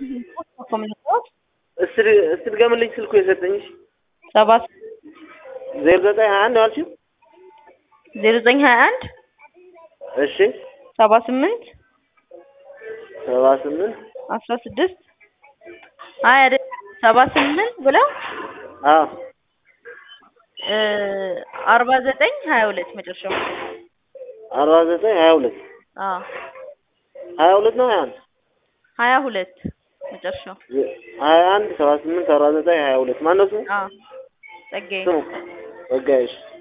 እስቲ እስቲ ድገምልኝ ስልኩ የሰጠኝሽ ሰባት ዜሮ ዘጠኝ ሀያ አንድ አልሽው? ዜሮ ዘጠኝ ሀያ አንድ እሺ ሰባ ስምንት ሰባ ስምንት አስራ ስድስት አይ አይደል ሰባ ስምንት ብለው አዎ እ አርባ ዘጠኝ ሀያ ሁለት መጨረሻው አርባ ዘጠኝ ሀያ ሁለት አዎ ሀያ ሁለት ነው ሀያ አንድ ሀያ ሁለት መጨረሻው ሀያ አንድ ሰባ ስምንት አርባ ዘጠኝ ሀያ ሁለት ማነው ስሙ? አዎ ጸጋዬ ስሙ ጸጋዬ እሺ